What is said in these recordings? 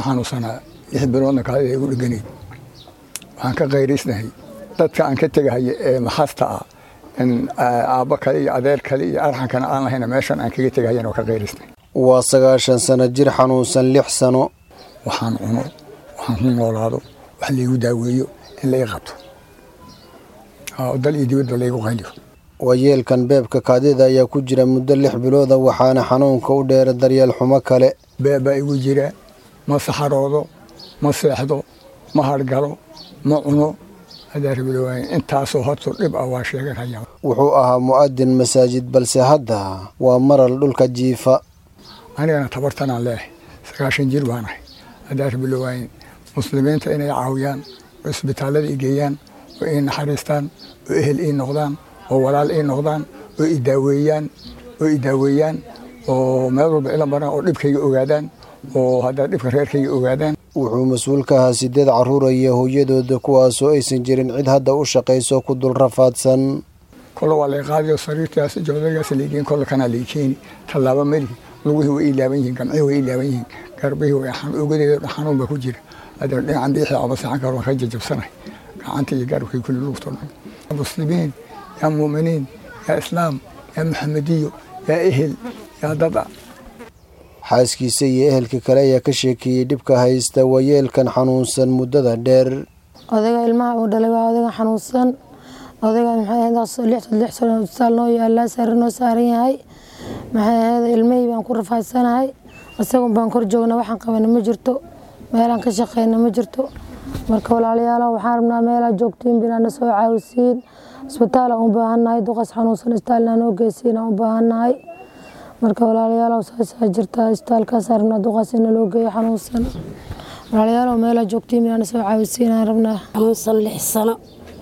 waan xanuunsanaa lix biloodna kaadida igu dheganayd waxaan ka qayraysnahay dadka aan ka tegahaya ee maxasta ah in aabbo kale iyo adeer kale iyo arxankana aan lahayna meeshan aan kaga tegahayan oo ka qayraysnahay waa sagaashan sano jir xanuunsan lix sano waxaan cuno waxaan ku noolaado wax laygu daaweeyo in la ii qabto dal iyo dibadba laygu qayliyo waayeelkan beebka kaadida ayaa ku jira muddo lix bilooda waxaana xanuunka u dheera daryeel xumo kale beeb baa igu jira ma saxaroodo ma seexdo ma hargalo ma cuno adaarbilowaayn intaasoo hortu dhib ah waa sheeganaya wuxuu ahaa mu'adin masaajid balse hadda waa maral dhulka jiifa anigana tabartanaan leehay sagaashan jir baan ahay adaarbilowaayn muslimiinta inay caawiyaan oo isbitaallada i geeyaan oo ii naxariistaan oo ehel ii noqdaan oo walaal ii noqdaan oo i daaweeyaan oo i daaweeyaan oo meel walba ila maraan oo dhibkayga ogaadaan oo haddaa dhibka reerkayga ogaadaan wuxuu mas-uul ka ahaa sideed carruura iyo hooyadooda kuwaasoo aysan jirin cid hadda u shaqayso ku dul rafaadsan kolle waa lay qaadayo sariirtaas joodarigaas laygeyn kolle kanaa lay keeni tallaabo melihi lugihii way ii laaban yihiin gamcihii way ii laaban yihiin garbihii way ogadeeda xanuun baa ku jira hadda dhinacan biixii ama saxan karo waan ka jajabsanahay gacanta iyo garbkii kulli lugto dhan muslimiin yaa muuminiin yaa islaam yaa maxamediyo yaa ehel yaa dada xaaskiisa iyo ehelka kale ayaa ka sheekeeyey dhibka haysta waayeelkan xanuunsan muddada dheer odayga ilmaha uu dhalay waa odayga xanuunsan odayga maxay lix sano isbitaal noo yaalaa sare noo saaran yahay maxay ahayd ilmihii baan ku rafaadsanahay isagun baan kor joogna waxaan qabana ma jirto meelaan ka shaqeyna ma jirto marka walaalayaal waxaan rabnaa meelaa joogtiin binaana soo caawisiin isbitaalaan u baahannahay duqas xanuunsan isbitaalna noo geysiin aan u baahannahay marka walaalayaal saasaa jirtaa isbitaalkaasaan rabnaa duqaas ina loo geeyo xanuunsan walaalayaal meelaa joogtiin binaana soo caawisiin aan rabnaa xanuunsan lix sano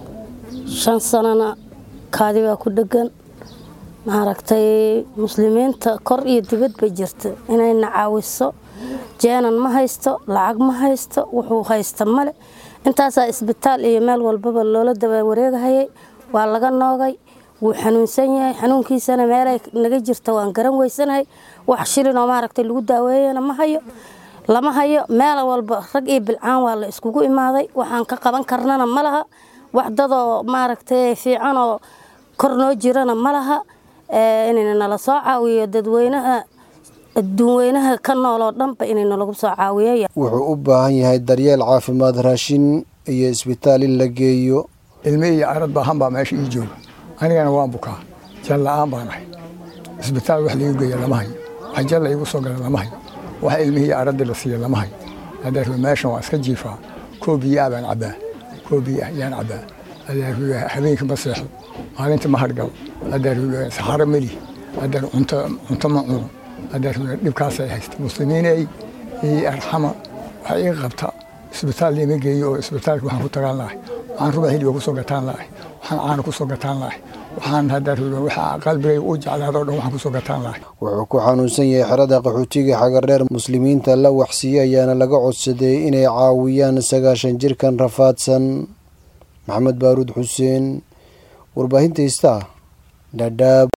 shan sanona kaadi baa ku dhegan maaragtay muslimiinta kor iyo dibad bay jirta inayna caawiso jeenan ma haysto lacag ma haysto wuxuu haysta male intaasaa isbitaal iyo meel walbaba loola daba wareegahayay waa laga noogay wuu xanuunsan yahay xanuunkiisana meelay naga jirta waan garan weysanahay wax shilinoo maaragtay lagu daaweeyana ma hayo lama hayo meel walba rag iyo bilcaan waa la iskugu imaaday waxaan ka qaban karnana ma laha wax dadoo maaragtay fiicanoo kor noo jirana ma laha inayna nala soo caawiyo dadweynaha adduunweynaha ka nooloo dhanba inayna lagu soo caawiyo wuxuu u baahan yahay daryeel caafimaad raashin iyo isbitaal in la geeyo ilmi iyo arad baahan baa meesha ii jooga anigana waan bukaa jal la-aan baan ahay isbitaal wax laigu geeya lama hayo wax jal la igu soo gala lama hayo wax ilmihii iyo aradii la siiya lama hayo adeerwe meeshan waa iska jiifaa koo biyaa baan cabbaa koo biya yaan cabbaa adeerwe habeenkii ma seexdo maalintii ma hargalo adeerwe saxaro meli adeer cunto cunto ma cuno adeerwe dhibkaasay haysta muslimiinay ii arxama waxay ii qabta isbitaal liima geeyo oo isbitaalka waxaan ku tagaan lahay waxaan ruba hiliba kusoo gataan lahay waxaan caana kusoo gataan lahay waxaan hadeerwe waxa qalbigayga u jeclaado dhan waxaan kusoo gataan lahay wuxuu ku xanuunsan yahay xerada qaxootiga xagardheer muslimiinta la waxsiiyey ayaana laga codsaday inay caawiyaan sagaashan jirkan rafaadsan maxamed baaruud xuseen warbaahinta istaa dhadhaab